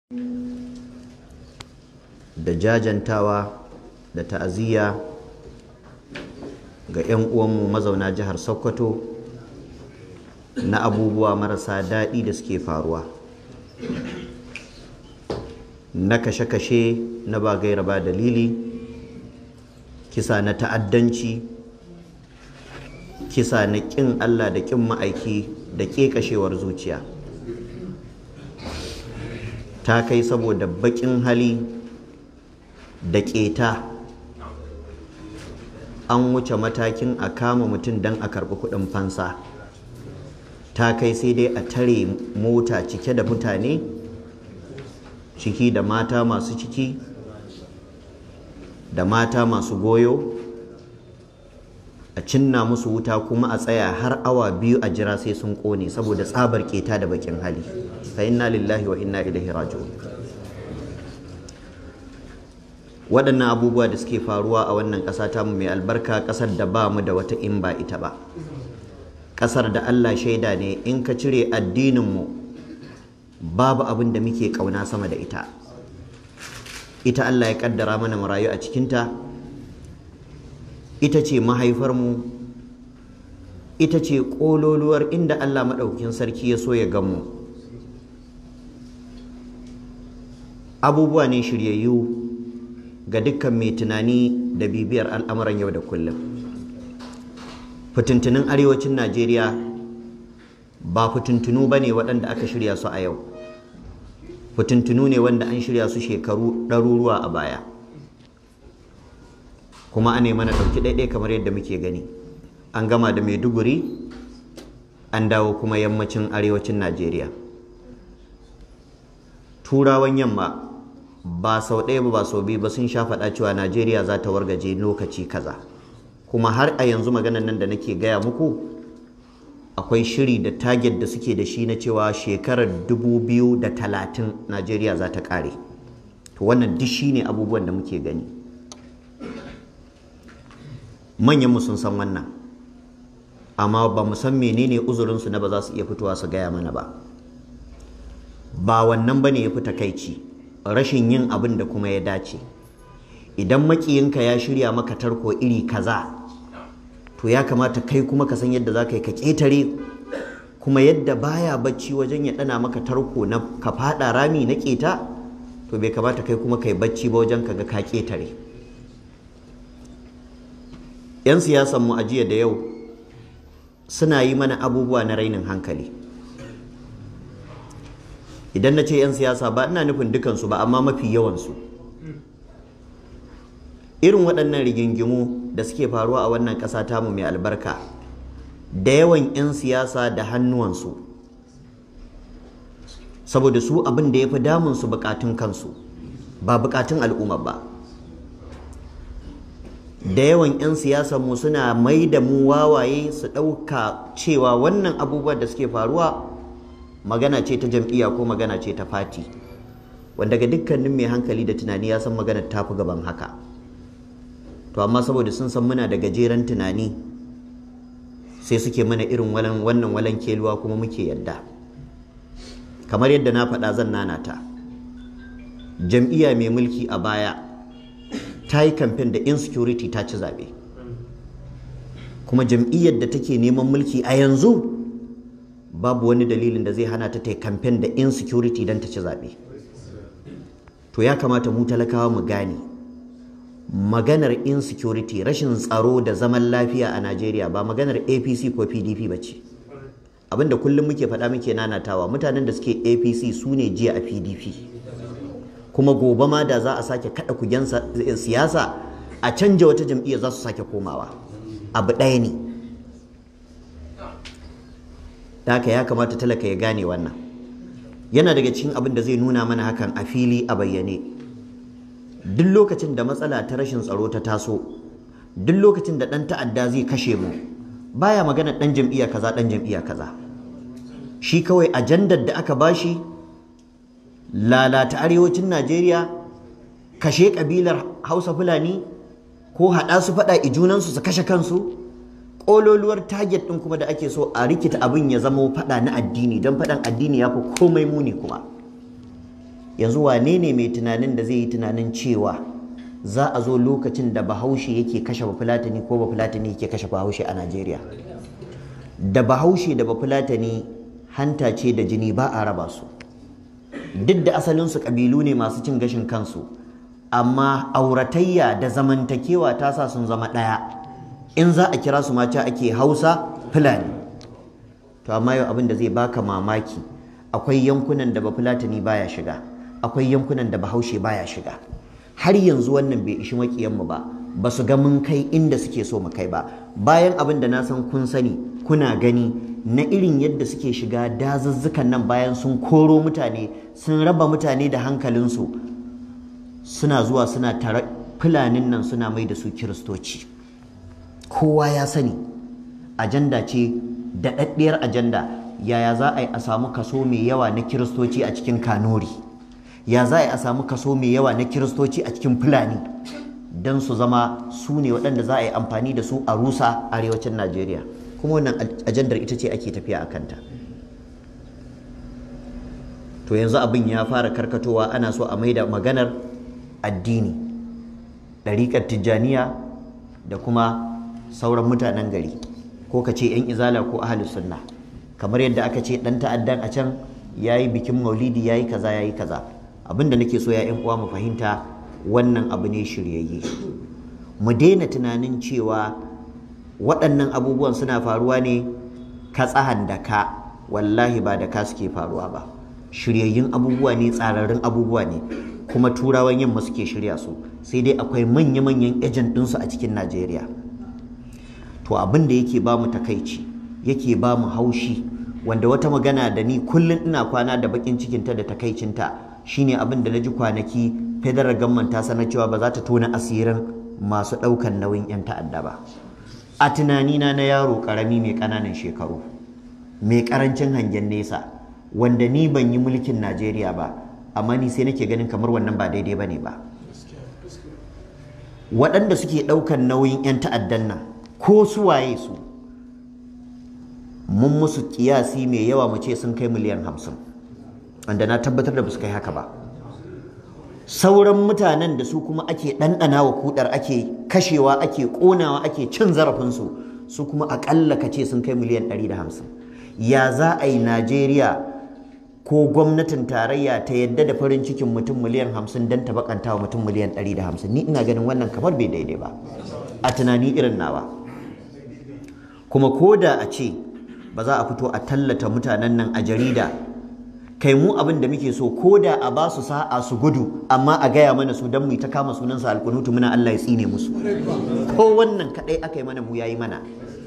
da jajantawa da ta'aziyya ga 'yan uwanmu mazauna jihar sokoto na abubuwa marasa daɗi da suke faruwa na kashe-kashe na ba gaira ba dalili kisa na ta'addanci kisa na ƙin allah da ƙin ma'aiki da ƙeƙashewar zuciya ta kai saboda baƙin hali da ƙeta an wuce matakin a kama mutum don a karɓi kuɗin fansa ta kai sai dai a tare mota cike da mutane ciki da mata masu ciki da mata masu goyo a cinna musu wuta kuma a tsaya har awa biyu a jira sai sun ƙone saboda tsabar ƙeta da bakin hali fa inna lillahi wa inna ilaihi raji'un waɗannan abubuwa da suke faruwa a wannan ƙasa tamu mai albarka ƙasar da ba mu da wata in ba ita ba ƙasar da Allah shaida ne in ka cire addininmu babu abin da muke ƙauna sama da ita ita Allah ya ƙaddara mana mu rayu a cikinta ita ce mahaifarmu ita ce ƙololuwar inda Allah maɗaukin sarki ya so ya gamu abubuwa ne shiryayyu ga dukkan mai tunani da bibiyar al'amuran yau da kullum fitintunin arewacin najeriya ba fitintunu ba ne waɗanda aka shirya su a yau fitintunu ne wanda an shirya su shekaru ɗaruruwa a baya kuma a mana ɗauki ɗaiɗai kamar yadda muke gani an gama da maiduguri an dawo kuma yammacin arewacin najeriya turawan yamma ba sau ɗaya ba ba sau biyu ba sun sha faɗa cewa najeriya za ta wargaje lokaci kaza kuma har a yanzu maganan nan da nake gaya muku akwai shiri da target da suke da shi na cewa shekarar dubu biyu da talatin najeriya za ta ƙare to wannan duk shi ne abubuwan da muke gani manyanmu sun san wannan amma ba mu san menene uzurinsu na ba za su iya fitowa su gaya mana ba ba wannan ba ne ya fi takaici rashin yin abin da kuma ya dace idan makiyinka ya shirya maka tarko iri kaza to ya kamata kai kuma ka san yadda za ka yi ka ƙetare kuma yadda baya bacci wajen ya ɗana maka tarko na ka faɗa rami na ƙeta to bai kamata kai kuma ka yi bacci ba wajen ka ga ka ƙetare 'yan siyasan mu a jiya da yau suna yi mana abubuwa na rainin hankali idan na ce 'yan siyasa ba ina nufin dukansu ba amma mafi yawansu irin waɗannan rigingimu da suke faruwa a wannan ƙasa tamu mai albarka da yawan 'yan siyasa da hannuwansu saboda su abin da ya fi damunsu bukatun kansu ba bukatun al'umma ba da yawan 'yan mu suna mai da mu wawaye su ɗauka cewa wannan abubuwan da suke faruwa magana ce ta jam'iyya ko magana ce ta fati wanda ga dukkanin mai hankali da tunani ya san maganar ta fi gaban haka to amma saboda sun san muna da gajeren tunani sai suke mana irin wannan walan keluwa kuma muke yadda kamar yadda na faɗa zan nanata jam'iyya mai mulki a baya ta yi kamfen da insecurity ta ci zaɓe kuma jam'iyyar da take neman mulki a yanzu babu wani dalilin da zai hana ta ta yi kamfen da insecurity don ta ci zaɓe to ya kamata mu talakawa mu gane maganar insecurity rashin tsaro da zaman lafiya a najeriya ba maganar apc ko pdp ba ce abinda kullum muke faɗa muke nanatawa mutanen da suke apc su ne jiya a pdp kuma gobe ma da za a sake kada kugen siyasa a canja wata jam'iyya za su sake komawa abu ɗaya ne da haka ya kamata talaka ya gane wannan yana daga cikin abin da zai nuna mana hakan a fili a bayyane duk lokacin da matsala ta rashin tsaro ta taso duk lokacin da ɗan ta'adda zai kashe mu baya magana ɗan jam'iyya kaza ɗan jam'iyya kaza shi kawai ajandar da aka bashi lalata arewacin Najeriya kashe kabilar Hausa Fulani ko haɗa su faɗa ijunansu su kashe kansu ƙololuwar target ɗin kuma da ake so a rikita abin ya zama faɗa na addini don faɗan addini ya fi komai muni kuma yanzu wane ne mai tunanin da zai yi tunanin cewa za a zo lokacin da bahaushe yake kashe bafulatani ko bafulatani yake kashe bahaushe a najeriya da bahaushe da bafulatani hanta ce da jini ba a raba su duk da asalinsu ƙabilu ne masu cin gashin kansu amma auratayya da zamantakewa ta sa sun zama ɗaya in za a kira su mace ake hausa fulani to amma yau abin da zai baka mamaki akwai yankunan da bafulatani baya shiga akwai yankunan da bahaushe baya shiga har yanzu wannan bai ishi makiyanmu ba ba su ga mun kai inda suke so mu kai ba bayan abin da na san kun sani kuna gani na irin yadda suke shiga dazuzzukan nan bayan sun koro mutane sun raba mutane da hankalinsu suna zuwa suna tare fulanin nan suna mai da su kiristoci kowa ya sani ajanda ce daɗaɗɗiyar ajanda yaya za a yi a samu kaso mai yawa na kiristoci a cikin kanori ya za a yi a samu kaso mai yawa na kiristoci a cikin fulani don su zama su ne waɗanda za a yi amfani da su a rusa arewacin najeriya kuma wannan ajandar ita ce ake tafiya a kanta to yanzu abin ya fara karkatowa ana so a maida maganar addini ɗariƙar tijjaniya da kuma sauran mutanen gari ko ka ce 'yan izala ko ahalus sunna kamar yadda aka ce ɗan ta'addan a can ya yi bikin maulidi ya yi kaza ya yi kaza abin da nake so ya 'yan uwa mu fahimta wannan abu ne shiryayye mu daina tunanin cewa waɗannan abubuwan suna faruwa ne ka tsahan da ka wallahi ba da ka suke faruwa ba shiryayyun abubuwa ne tsararrun abubuwa ne kuma turawan yamma suke shirya su sai dai akwai manya-manyan ejen ɗinsu a cikin najeriya to abin da yake ba mu takaici yake ba mu haushi wanda wata magana da ni kullum ina kwana da bakin cikinta da takaicinta shine abin da na ji kwanaki federal government ta sanar cewa ba za ta tona asirin masu ɗaukan nauyin 'yan ta'adda ba a tunanina na yaro ƙarami mai ƙananan shekaru mai ƙarancin hangen nesa wanda ni ban yi mulkin najeriya ba amma ni sai nake ganin kamar wannan ba daidai ba ne ba waɗanda suke ɗaukan nauyin 'yan ta'addan nan ko su waye su mun musu kiyasi mai yawa mu ce sun kai miliyan hamsin wanda na tabbatar da ba su kai haka ba sauran mutanen da su kuma ake ɗanɗana wa kudar ake kashewa ake ƙonawa ake cin zarafinsu su kuma aƙalla ka ce sun kai miliyan ɗari da hamsin ya za a yi najeriya ko gwamnatin tarayya ta yadda da farin cikin mutum miliyan hamsin don ta bakanta wa mutum miliyan ɗari da hamsin ni ina ganin wannan kamar bai daidai ba a tunani irin nawa kuma ko da a ce ba za a fito a tallata mutanen nan a jarida kai mu abin da muke so ko da a ba su sa'a su gudu amma a gaya mana su don mu ta kama sunansa alkunutu muna Allah ya tsine musu ko wannan kadai aka yi mana mu yayi mana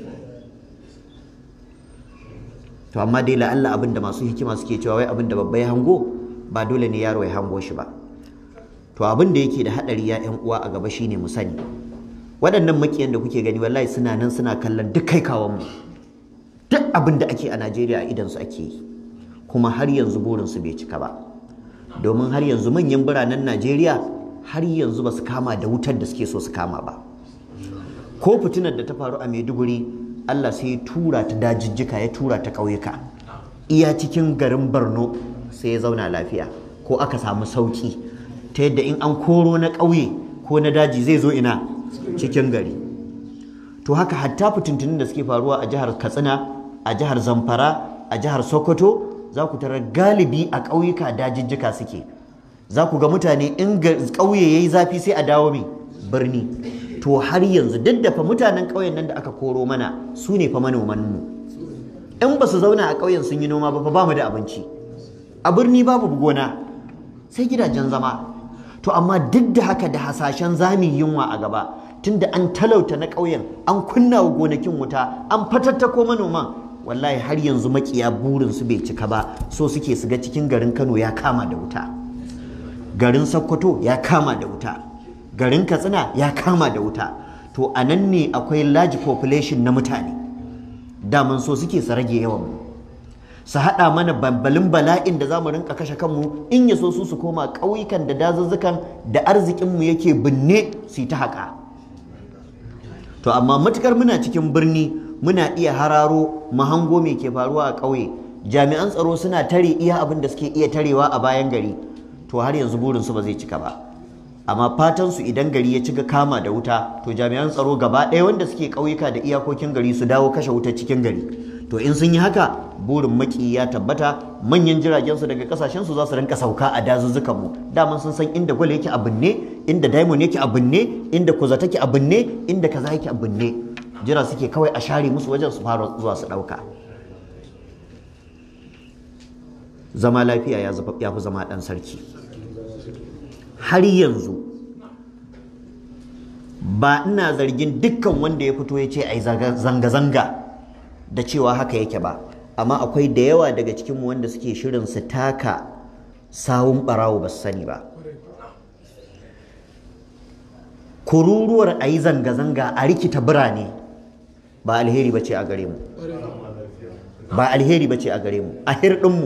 to amma dai la'alla abin da masu hikima suke cewa wai abin da babba ya hango ba dole ne yaro ya hango shi ba to abin da yake da hadari ya yan uwa a gaba shine mu sani waɗannan makiyan da kuke gani wallahi suna nan suna kallon duk kai kawan mu duk abin da ake a Najeriya a idan su ake yi kuma har yanzu burin su bai cika ba domin har yanzu manyan biranen Najeriya har yanzu ba su kama da wutar da suke so su kama ba ko fitinar da ta faru a Maiduguri Allah sai ya tura ta dajijjika ya tura ta ƙauyuka iya cikin garin Borno sai ya zauna lafiya ko aka samu sauki ta yadda in an koro na ƙauye ko na daji zai zo ina cikin gari to haka hatta fitintunin da suke faruwa a jihar Katsina a jihar Zamfara a jihar Sokoto za ku tarar galibi a ƙauyuka dajijjika suke za ku ga mutane in ƙauye yayi zafi sai a dawo mai birni to har yanzu duk da fa mutanen ƙauyen nan da aka koro mana su ne fa manoman mu in ba su zauna a ƙauyen sun yi noma ba fa ba mu da abinci a birni babu gona sai gidajen zama to amma duk da haka da hasashen zami yunwa a gaba tunda an talauta na ƙauyen an kunna wa gonakin wuta an fatattako manoman wallahi har yanzu makiya burin su bai cika ba so suke su ga cikin garin Kano ya kama da wuta garin Sokoto ya kama da wuta garin katsina ya kama da wuta to a nan ne akwai large population na mutane daman so suke su rage yawan mu su haɗa mana bambalin bala'in da za mu rinka kashe kanmu in ya so su su koma ƙauyukan da dazuzzukan da arzikinmu yake binne su yi ta haƙa to amma matukar muna cikin birni muna iya hararo mahango me ke faruwa a ƙauye jami'an tsaro suna tare iya abin da suke iya tarewa a bayan gari to har yanzu burinsu ba zai cika ba amma fatan su idan gari ya cika kama da wuta to jami'an tsaro gaba ɗaya wanda suke ƙauyuka da iyakokin gari su dawo kashe wuta cikin gari to in sun yi haka burin maki ya tabbata manyan jiragen su daga kasashen su za su rinka sauka a dazuzzukan mu daman sun san inda gwal yake a binne inda diamond yake a binne inda kuza take a binne inda kaza yake a binne jira suke kawai a share musu wajen su fara zuwa su ɗauka zama lafiya ya fi zama ɗan sarki har yanzu ba ina zargin dukkan wanda ya fito ya ce a yi zanga-zanga da cewa haka yake ba amma akwai da yawa daga cikinmu wanda suke shirin su taka sawun ɓarawo ba su sani ba kururuwar a yi zanga-zanga a rikita birane ba alheri ba ce a gare mu ba alheri ba ce a gare mu a hirɗinmu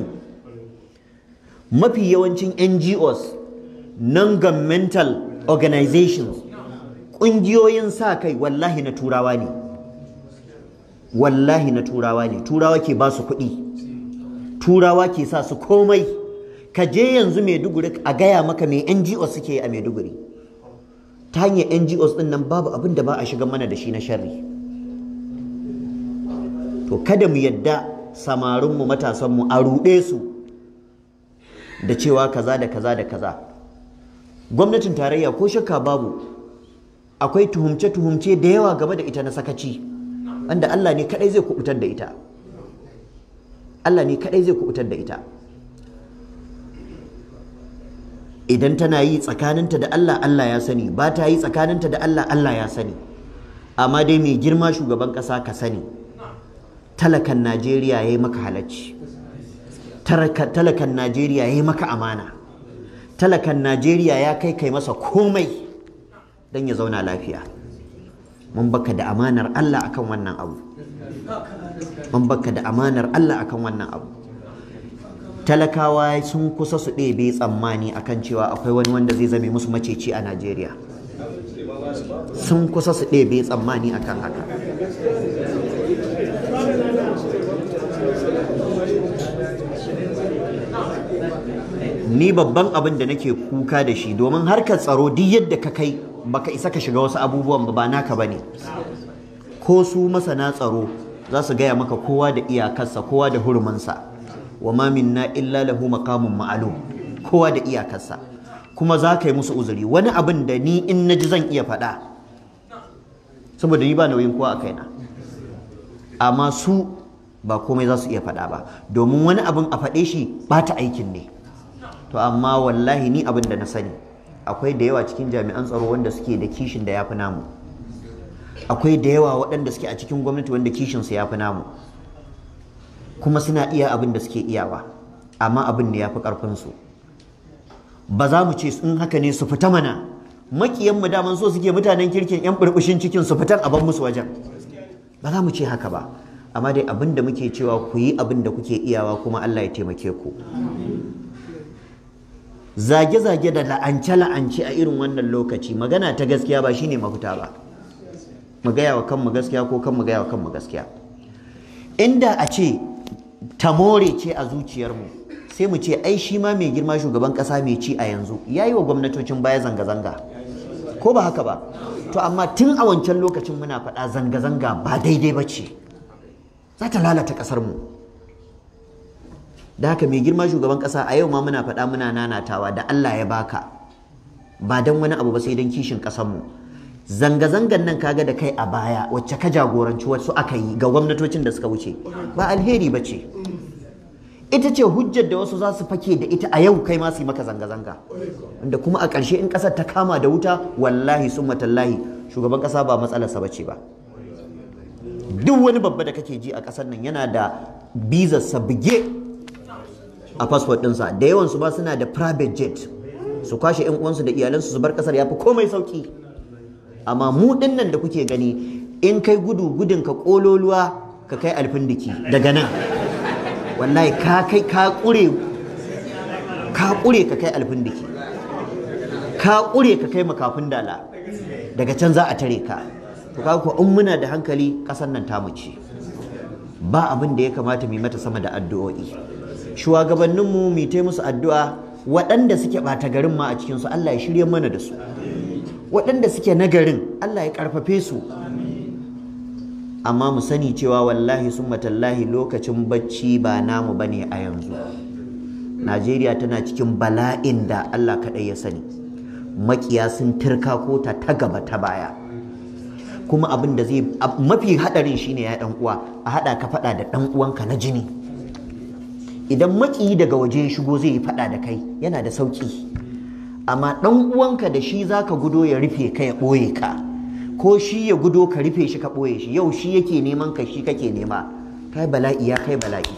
mafi yawancin ngos non-governmental organizations ƙungiyoyin sa kai wallahi na turawa ne wallahi na turawa ne turawa ke ba su kuɗi turawa ke sa su komai ka je yanzu maiduguri a gaya maka mai ngos suke a maiduguri ta hanyar ngos ɗin nan babu abin da ba a shiga mana da shi na sharri to kada mu yadda samarinmu matasanmu a ruɗe su da cewa kaza da kaza da kaza gwamnatin tarayya ko shakka babu akwai tuhumce-tuhumce da yawa game da ita na sakaci wanda Allah ne kadai zai kubutar da ita Allah ne kadai zai kubutar da ita idan tana yi tsakaninta da Allah Allah ya sani ba ta yi tsakaninta da Allah Allah ya sani amma dai mai girma shugaban ƙasa ka sani talakan Najeriya ya yi maka halacci talakan Najeriya ya yi maka amana talakan Najeriya ya kai kai masa komai don ya zauna lafiya mun baka da amanar Allah akan wannan abu mun baka da amanar Allah akan wannan abu talakawa sun kusa su ɗebe tsammani akan cewa akwai wani wanda zai zame musu maceci a Najeriya sun kusa su ɗebe tsammani akan haka ni babban abin da nake kuka da shi domin harkar tsaro duk yadda ka kai baka isa ka shiga wasu abubuwan ba naka bane ko su masana tsaro za su gaya maka kowa da iyakarsa kowa da hurumansa wa ma minna illa lahu maqamun ma'lum kowa da iyakarsa kuma za ka yi musu uzuri wani abin da ni in naji zan iya faɗa saboda ni ba nauyin kowa a kaina amma su ba komai za su iya faɗa ba domin wani abin a faɗe shi ba ta aikin ne to amma wallahi ni abin da na sani akwai da yawa cikin jami'an tsaro wanda suke da kishin da ya fi namu akwai da yawa waɗanda suke a cikin gwamnati wanda kishinsu ya fi namu kuma suna iya abin da suke iyawa amma abin ne ya fi ƙarfinsu ba za mu ce in haka ne su fita mana makiyan mu daman so suke mutanen kirkin yan burbushin cikin su fitan a ban musu wajen ba za mu ce haka ba amma dai abin da muke cewa ku yi abin da kuke iyawa kuma Allah ya taimake ku zage-zage da la'ance-la'ance a irin wannan lokaci magana ta gaskiya ba shine mafita ba mu gaya wa kanmu gaskiya ko kan mu gaya wa kanmu gaskiya inda a ce tamore ce a zuciyarmu sai mu ce ai shi ma mai girma shugaban kasa mai ci a yanzu ya yi wa gwamnatocin baya zanga-zanga ko ba haka ba to amma tun a wancan lokacin muna faɗa zanga-zanga ba daidai ba ce za ta lalata ƙasarmu mu da haka mai girma shugaban kasa a yau ma muna faɗa muna nanatawa da Allah ya baka ba dan wani abu ba sai dan kishin mu zanga-zangan nan kaga da kai a baya wacce ka jagoranci wasu aka yi ga gwamnatocin da suka wuce ba alheri ba ce ita ce hujjar da wasu za su fake da ita a yau kai ma su yi maka zanga-zanga wanda kuma a ƙarshe in ƙasar ta kama da wuta wallahi sun matallahi shugaban ƙasa ba matsalarsa ba ce ba duk wani babba da kake ji a ƙasar nan yana da bizarsa bige a fasfot ɗinsa da yawan su ba suna da private jet su kwashe yan uwansu da iyalansu su bar kasar yafi komai sauki amma mu dinnan da kuke gani in kai gudu gudun ka kololuwa ka kai alfindiki daga nan wallahi ka kai ka kure ka kure ka kai alfindiki ka kure ka kai makafin dala daga can za a tare ka to kaga ko in muna da hankali kasar nan ta ce ba abin da ya kamata mu mata sama da addu'o'i shugabanninmu mu ta musu addu'a waɗanda suke ɓata garin ma a cikinsu Allah ya shirye mana da su waɗanda suke nagarin Allah ya ƙarfafe su amma mu sani cewa wallahi sun matallahi lokacin bacci ba namu ba ne a yanzu Najeriya tana cikin bala'in da Allah kaɗai ya sani makiya sun turka kota ta gaba ta baya kuma abin da zai mafi haɗarin shine ya ɗan uwa a haɗa ka faɗa da ɗan uwanka na jini idan makiyi daga waje ya shigo zai yi faɗa da kai yana da sauƙi amma ɗan uwanka da shi zaka gudo ya rufe ka ya ɓoye ka ko shi ya gudo ka rufe shi ka ɓoye shi yau shi yake neman ka shi kake nema kai bala'i ya kai bala'i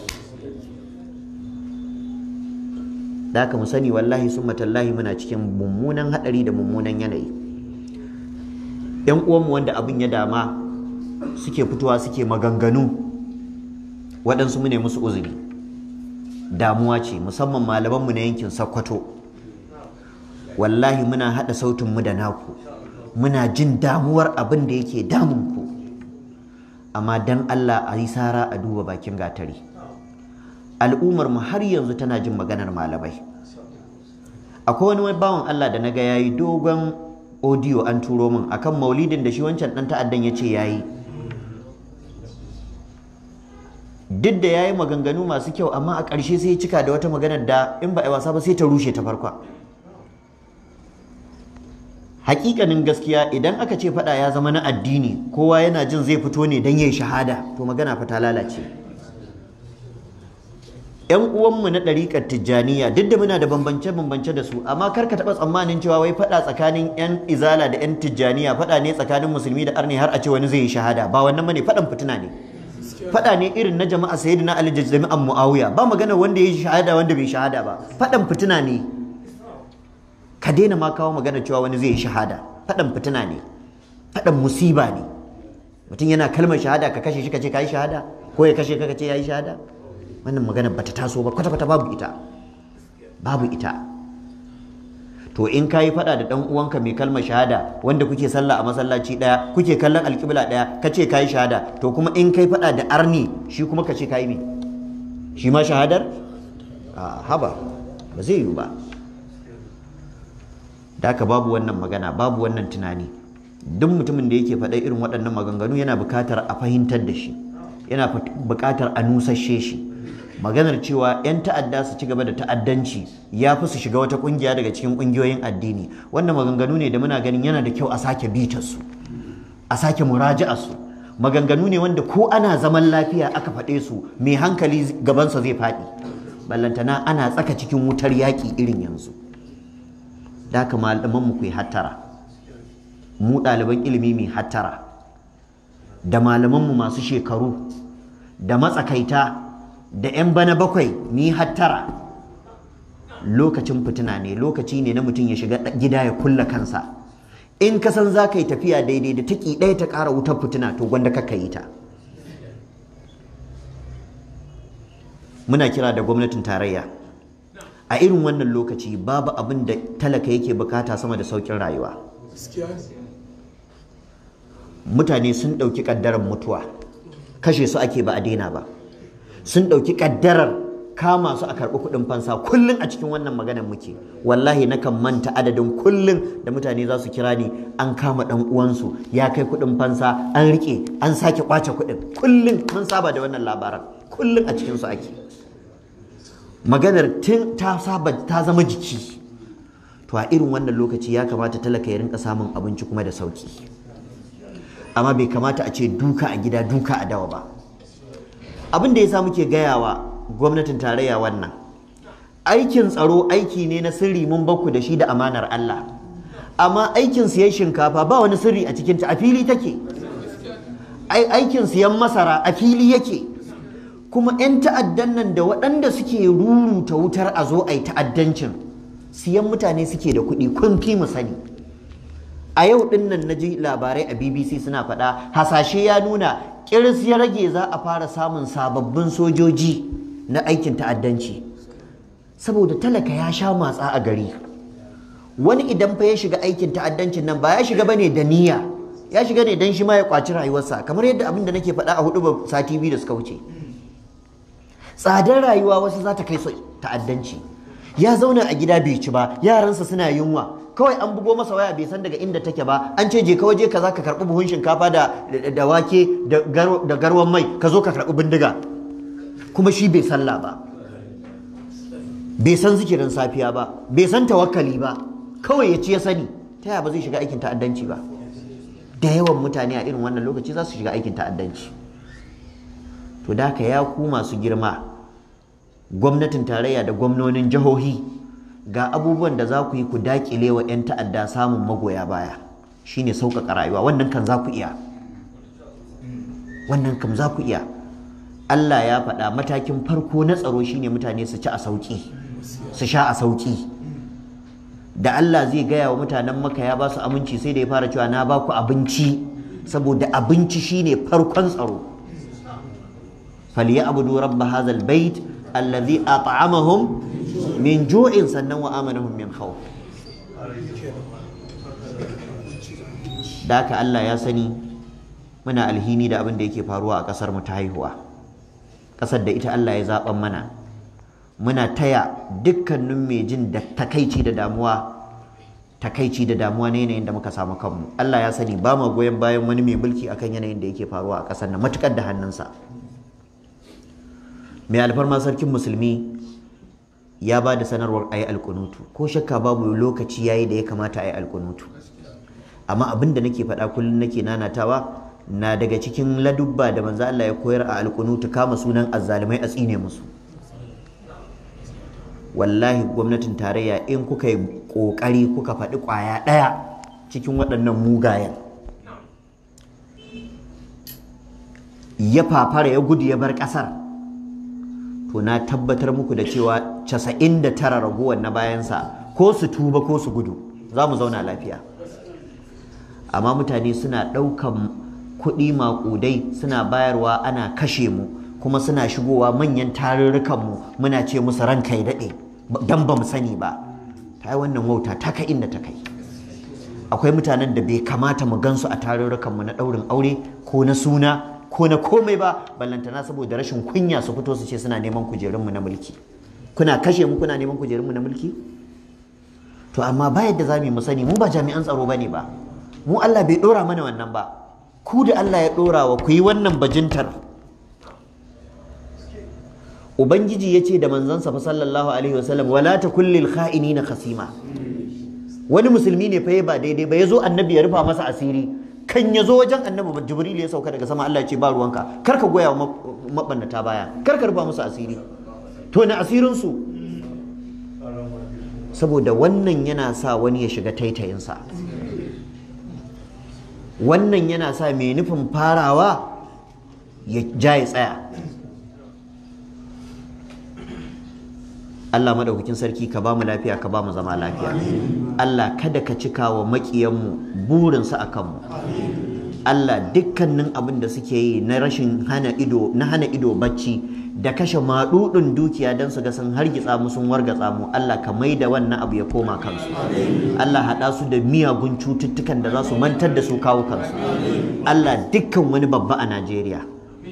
da haka mu sani wallahi sun matallahi muna cikin mummunan haɗari da mummunan yanayi yan uwanmu wanda abin ya dama suke fitowa suke maganganu waɗansu mu ne musu uzuri damuwa ce musamman malamanmu na yankin Sokoto wallahi muna haɗa sautinmu da naku muna jin damuwar abin da yake damunku amma dan Allah a yi sara a duba bakin gatari al'ummar mu har yanzu tana jin maganar malamai akwai wani bawan Allah da naga yayi dogon audio an turo min akan maulidin da shi wancan dan ta'addan ya ce yayi duk da ya yi maganganu masu kyau amma a ƙarshe sai ya cika da wata maganar da in ba a yi wasa ba sai ta rushe ta farkon hakikanin gaskiya idan aka ce faɗa ya zama na addini kowa yana jin zai fito ne don yin shahada to magana fa ta lalace yan uwanmu na ɗariƙar tijjaniya duk da muna da bambance-bambance da su amma kar ka taɓa tsammanin cewa wai faɗa tsakanin yan izala da yan tijjaniya faɗa ne tsakanin musulmi da arni har a ce wani zai yi shahada ba wannan bane faɗan fitina ne faɗa ne irin na jama'a sayyidina Ali da jami'an Muawiya ba magana wanda ya yi shahada wanda bai shahada ba faɗan fitina ne ka daina ma kawo magana cewa wani zai yi shahada faɗan fitina ne faɗan musiba ne mutum yana kalmar shahada ka kashe shi ka ce ka yi shahada ko ya kashe ka ka ce ya yi shahada wannan magana bata taso ba kwata-kwata babu ita babu ita to in ka yi faɗa da ɗan uwanka mai kalmar shahada wanda kuke sallah a masallaci ɗaya kuke kallon alƙibla ɗaya ka ce ka yi shahada to kuma in kai faɗa da arni shi kuma ka ce ka yi me shi ma shahadar a haba ba zai yiwu ba da haka babu wannan magana babu wannan tunani duk mutumin da yake faɗa irin waɗannan maganganu yana buƙatar a fahimtar da shi yana buƙatar a nusashe shi maganar cewa 'yan ta'adda su ci gaba da ta'addanci ya fi su shiga wata ƙungiya daga cikin ƙungiyoyin addini wannan maganganu ne da muna ganin yana da kyau a sake bitar su a sake muraji'a su maganganu ne wanda ko ana zaman lafiya aka faɗe su mai hankali gabansa zai faɗi ballantana ana tsaka cikin wutar yaƙi irin yanzu da haka malaman mu ku yi hattara mu ɗaliban ilimi mai hattara da malamanmu masu shekaru da matsakaita da 'yan bana bakwai ni hattara lokacin fitina ne lokaci ne na mutum ya shiga gida ya kulla kansa in ka san za ka yi tafiya daidai da taki ɗaya ta ƙara wutar fitina to gwanda ka yi ta muna kira da gwamnatin tarayya a irin wannan lokaci babu abin da talaka yake bukata sama da saukin rayuwa mutane sun ɗauki ƙaddarar mutuwa kashe su ake ba a daina ba sun ɗauki ƙaddarar kama su a karɓi kuɗin fansa kullum a cikin wannan maganar muke wallahi nakan manta adadin kullum da mutane za su kira ni an kama ɗan uwansu ya kai kuɗin fansa an riƙe an sake ƙwace kuɗin kullum mun saba da wannan labaran kullum a cikinsu ake maganar tun ta saba ta zama jiki to a irin wannan lokaci ya kamata talaka ya rinka samun abinci kuma da sauki amma bai kamata a ce duka a gida duka a dawa ba abin da ya sa muke gayawa gwamnatin tarayya wannan aikin tsaro aiki ne na sirri mun bakku da shi da amanar Allah amma aikin siyan shinkafa ba wani sirri a cikinta a fili take aikin siyan masara a fili yake kuma 'yan ta'addan nan da waɗanda suke ruruta wutar a zo a yi ta'addancin siyan mutane suke da kuɗi kun fi mu sani a yau ɗin nan na ji labarai a bbc suna faɗa hasashe ya nuna ƙirs ya rage za a fara samun sababbin sojoji na aikin ta'addanci saboda talaka ya sha matsa a gari wani idan fa ya shiga aikin ta'addancin nan ba ya shiga bane da niyya ya shiga ne dan shi ma ya kwaci rayuwarsa kamar yadda abin da nake faɗa a hudu ba sati biyu da suka wuce tsadar rayuwa wasu za ta kai su ta'addanci ya zauna a gida bai ci ba yaransa suna yunwa kawai an bugo masa waya bai san daga inda take ba an ce je ka waje kaza ka karbi buhun shinkafa da da wake da garwan mai ka zo ka karbi bindiga kuma shi bai sallah ba bai san zikirin safiya ba bai san tawakkali ba kawai ya ci ya sani ta yaya ba zai shiga aikin ta'addanci ba da yawan mutane a irin wannan lokaci za su shiga aikin ta'addanci to da ka ya ku masu girma gwamnatin tarayya da gwamnonin jihohi ga abubuwan da za ku yi ku dakile wa 'yan ta'adda samun magoya baya shine sauƙaƙa rayuwa wannan kan za ku iya wannan kam za ku iya Allah ya faɗa matakin farko na tsaro shine mutane su ci a sauƙi su sha a sauƙi da Allah zai gaya wa mutanen maka ya ba su aminci sai da ya fara cewa na ba ku abinci saboda abinci shine farkon tsaro falyabudu rabb hadha albayt alladhi at'amahum min ju'in sannan wa amanahum min khawf da haka Allah ya sani muna alhini da abin da yake faruwa a ƙasar mu ta haihuwa ƙasar da ita Allah ya zaɓan mana muna taya dukkanin mai jin da takaici da damuwa takaici da damuwa na yanayin da muka samu kanmu Allah ya sani ba ma goyon bayan wani mai mulki akan yanayin da yake faruwa a ƙasar nan matukar da hannunsa mai alfarma sarkin musulmi ya ba da sanarwar ayi alkunutu ko shakka babu lokaci yayi da ya kamata ayi alkunutu amma abin da nake faɗa kullum nake nanatawa na daga cikin ladubba da manzo Allah ya koyar a alkunutu kama sunan azzalumai a tsine musu wallahi gwamnatin tarayya in kuka yi kokari kuka faɗi ƙwaya ɗaya cikin waɗannan mugayen ya fafara ya gudu ya bar ƙasar to na tabbatar muku da cewa casa'in da tara ragowar na bayansa ko su tuba ko su gudu za mu zauna lafiya amma mutane suna ɗaukan kuɗi maƙudai suna bayarwa ana kashe mu kuma suna shigowa manyan tarurrukanmu muna ce musu ranka ya daɗe don ba mu sani ba ta yi wannan wauta ta kai inda ta kai akwai mutanen da bai kamata mu gansu a tarurrukanmu na ɗaurin aure ko na suna ko na komai ba ballantana saboda rashin kunya su fito su ce suna neman kujerunmu na mulki kuna kashe mu kuna neman kujerunmu na mulki to amma ba yadda za mu sani mu ba jami'an tsaro ba ne ba mu Allah bai ɗora mana wannan ba ku da Allah ya ɗora wa ku yi wannan bajintar ubangiji ya ce da manzansa fa sallallahu alaihi wasallam wala ta kullil kha'inina khasima wani musulmi ne fa ba daidai ba yazo annabi ya rufa masa asiri kan ya zo wajen annabi jibril ya sauka daga sama Allah ya ce ba ruwanka kar ka goya wa mabannata baya kar ka rufa musu asiri to na asirin su saboda wannan yana sa wani ya shiga taitayinsa wannan yana sa mai nufin farawa ya ja ya tsaya Allah madaukakin sarki ka ba mu lafiya ka ba mu zama lafiya Allah kada ka cika wa maƙiyanmu burinsu a kanmu Allah dukkanin abin da suke yi na rashin hana ido na hana ido bacci da kashe maɗuɗin dukiya don su ga sun hargitsa mu sun wargatsa mu Allah ka mai da wannan abu ya koma kansu Allah haɗa su da miyagun cututtukan da za su mantar da su kawo kansu Allah dukkan wani babba a Najeriya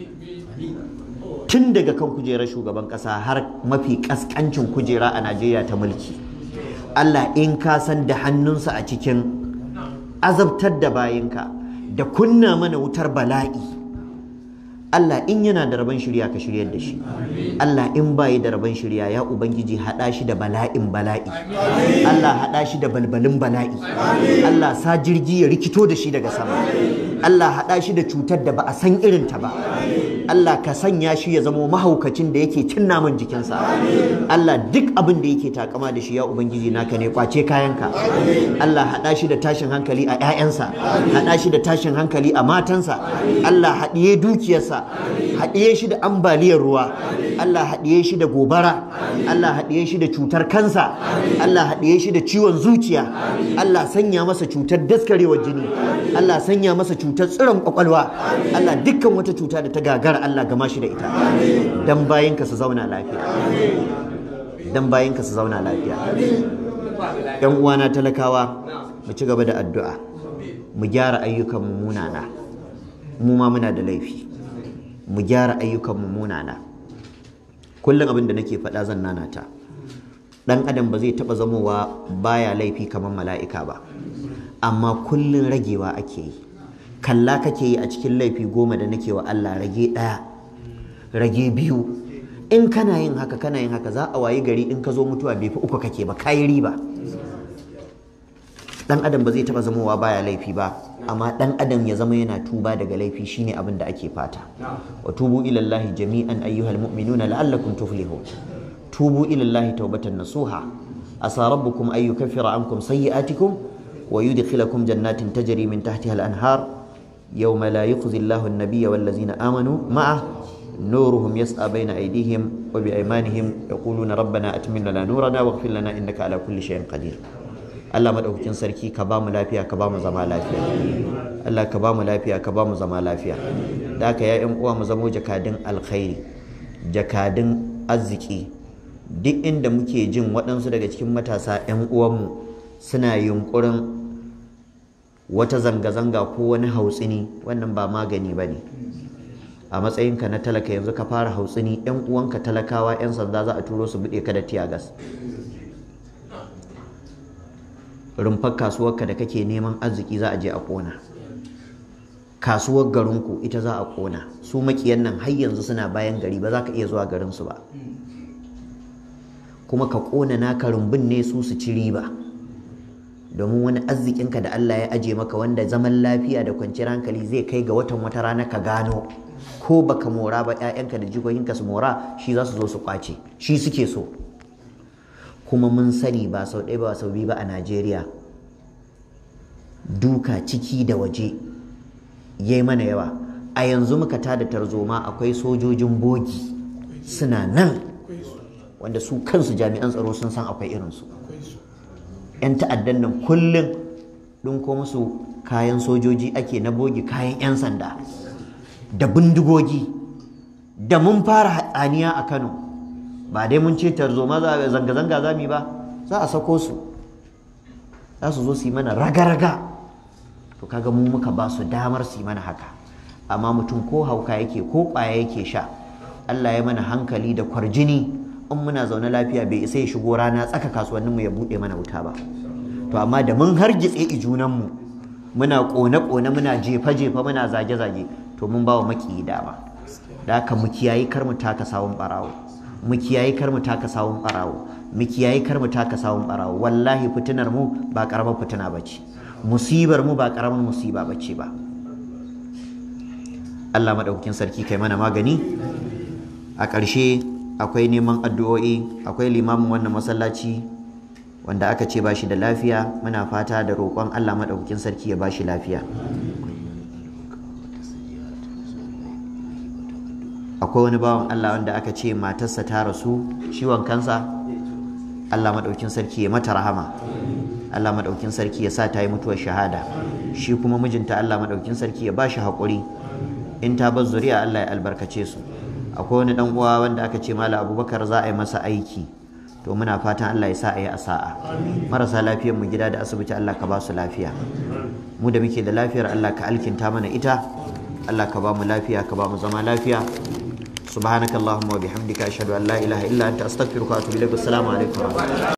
tun daga kan kujerar shugaban ƙasa har mafi ƙasƙancin kujera a Najeriya ta mulki Allah in ka san da hannunsa a cikin azabtar da bayinka da kunna mana wutar bala'i Allah in yana da rabon shirya ka shiryar da shi Allah in bayi da rabon shirya ya ubangiji haɗa shi da bala'in bala'i Allah haɗa shi da balbalin bala'i Allah sa jirgi ya rikito da shi daga sama Allah haɗa shi da cutar da ba a san irinta ba Allah ka sanya shi ya zamo mahaukacin da yake cin naman jikinsa Allah duk abin da yake takama da shi ya ubangiji naka ne kwace kayanka Allah haɗa shi da tashin hankali a 'ya'yansa haɗa shi da tashin hankali a matansa Allah haɗiye dukiyarsa haɗiye shi da ambaliyar ruwa Allah haɗiye shi da gobara Allah haɗiye shi da cutar kansa Allah haɗiye shi da ciwon zuciya Allah sanya masa cutar daskarewar jini Allah sanya masa cutar tsiron kwakwalwa Allah dukkan wata cuta da ta gagara Allah gama shi da ita dan bayinka su zauna lafiya dan bayinka su zauna lafiya yan uwana talakawa mu ci gaba da addu'a mu gyara ayyukan mu munana mu ma muna da laifi mu gyara ayyukan mu munana kullum abin da nake faɗa zan nanata dan adam ba zai taba zamowa baya laifi kamar mala'ika ba amma kullun ragewa ake yi kalla kake yi a cikin laifi goma da nake wa Allah rage ɗaya rage biyu in kana yin haka kana yin haka za a wayi gari in ka zo mutuwa bai fi uku kake ba kayi riba dan adam ba zai taba zamowa baya laifi ba amma dan adam ya zama yana tuba daga laifi shine abin da ake fata wa tubu ila Allah jami'an ayyuhal mu'minuna la'allakum tuflihun tubu ila Allah tawbatan nasuha asa rabbukum ay yukaffira ankum sayyi'atikum wa yudkhilakum jannatin tajri min tahtiha al-anhar yawma la yukhzi Allahu an-nabiyya wal ladzina amanu ma'ah نورهم يسعى بين أيديهم وبأيمانهم يقولون ربنا أتمم لنا نورنا واغفر لنا إنك على كل شيء قدير Allah madaukakin sarki ka ba mu lafiya ka ba mu zama lafiya Allah ka ba mu lafiya ka ba mu zama lafiya da haka ya ƴan uwa mu zamo jakadin alkhairi jakadin arziki duk inda muke jin waɗansu daga cikin matasa ƴan uwanmu suna yunkurin wata zanga-zanga ko wani hautsini wannan ba magani ba ne a matsayinka na talaka yanzu ka fara hautsini ƴan uwanka talakawa ƴan sanda za a turo su buɗe ka da tiyagas rumfar kasuwarka da kake neman arziki za a je a ƙona kasuwar garinku ita za a ƙona su makiyan nan har yanzu suna bayan gari ba za ka iya zuwa garinsu ba kuma ka ƙona naka rumbun ne su su ci riba domin wani arzikinka da Allah ya aje maka wanda zaman lafiya da kwanciyar hankali zai kai ga watan wata rana ka gano ko baka mora ba 'ya'yanka da jikokinka su mora shi za su zo su kwace shi suke so kuma mun sani ba sau ɗaya ba sau biyu ba a Najeriya duka ciki da waje yayi mana yawa a yanzu muka tada tarzoma akwai sojojin bogi suna nan wanda su kansu jami'an tsaro sun san akwai irinsu 'yan ta'addan nan kullum ɗinko musu kayan sojoji ake na bogi kayan 'yan sanda da bindigogi da mun fara hatsaniya a Kano ba dai mun ce tarzoma zanga-zanga za mu yi ba za a sako su za su zo su yi mana raga-raga to kaga mu muka ba su damar su yi mana haka amma mutum ko hauka yake ko ƙwaya yake sha Allah ya mana hankali da kwarjini in muna zaune lafiya bai isa ya shigo rana tsaka kasuwannin mu ya buɗe mana wuta ba to amma da mun hargitse ijunan mu muna ƙone-ƙone muna jefa-jefa muna zage-zage to mun ba wa maƙiyi dama da haka mu kiyayi kar mu taka sawun ɓarawo mu kiyayi kar mu taka sawun barawo mu kiyayi kar mu taka sawun barawo wallahi fitinar mu ba karamar fitina bace musibar mu ba karamar musiba bace ba Allah madaukakin sarki kai mana magani a ƙarshe akwai neman addu'o'i akwai limamin wannan masallaci wanda aka ce bashi da lafiya muna fata da roƙon Allah madaukakin sarki ya bashi lafiya akwai wani bawan Allah wanda aka ce matarsa ta rasu ciwon kansa Allah maɗaukin sarki ya mata rahama Allah maɗaukin sarki ya sa ta yi mutuwar shahada shi kuma mijinta Allah maɗaukin sarki ya ba shi haƙuri in ta bar zuriya Allah ya albarkace su akwai wani ɗan uwa wanda aka ce mala abubakar za a yi masa aiki to muna fatan Allah ya sa a yi a sa'a marasa lafiyar mu gida da asibiti Allah ka ba su lafiya mu da muke da lafiyar Allah ka alkinta mana ita Allah ka ba mu lafiya ka ba mu zama lafiya سبحانك اللهم وبحمدك أشهد أن لا إله إلا أنت أستغفرك وأتوب إليك والسلام عليكم ورحمة الله